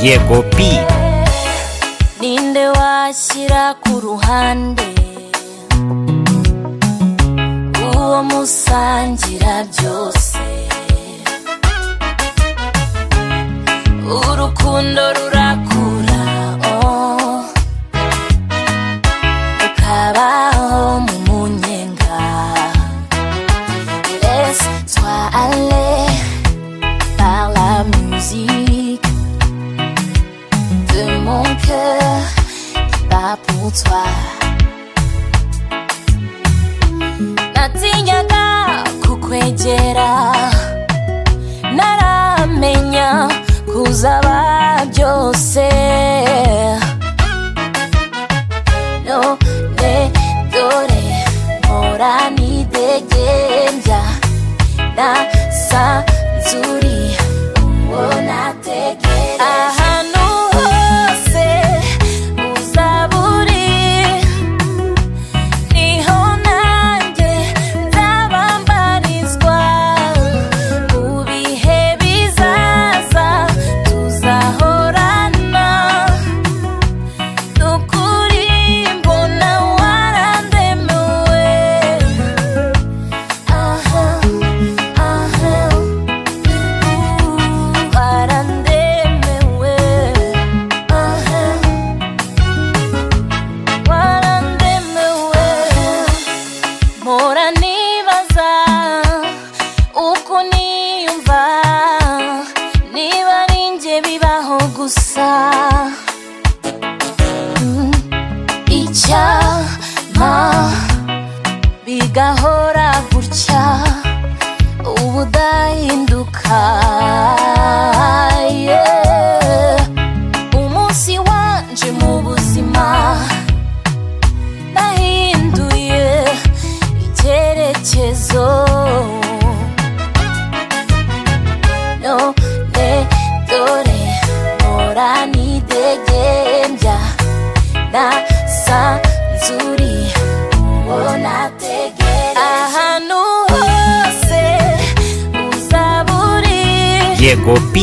Diego P ninde washyira ku ruhande uwo musangira byose urukundo rurakura oh. ukabaho mu munyenga laisse-toi aller par la musique de mon cœur qui bat pour toi. natinyaga kukwegera naramenya kuzaba byose none dore mpora nidegembya nasanzuri uwo nategereje ahantu hose uzaba uri niho nanjye nzabambarizwa mu bihe bizaza tuzahorana ni ukuri mbona warandemuwe aha aha ubu warandemuwe aha warandemewe mpora nibaza uko niyumva niba ari njye bibaho gusa Mm. icyampa bigahora gutya ubudahinduka Yeah. umunsi wanje mu buzima nahinduye icyerekezo none dore mpora nidegembya nasanzuri uwo nategereje ahantu hose uzaba uri Diego P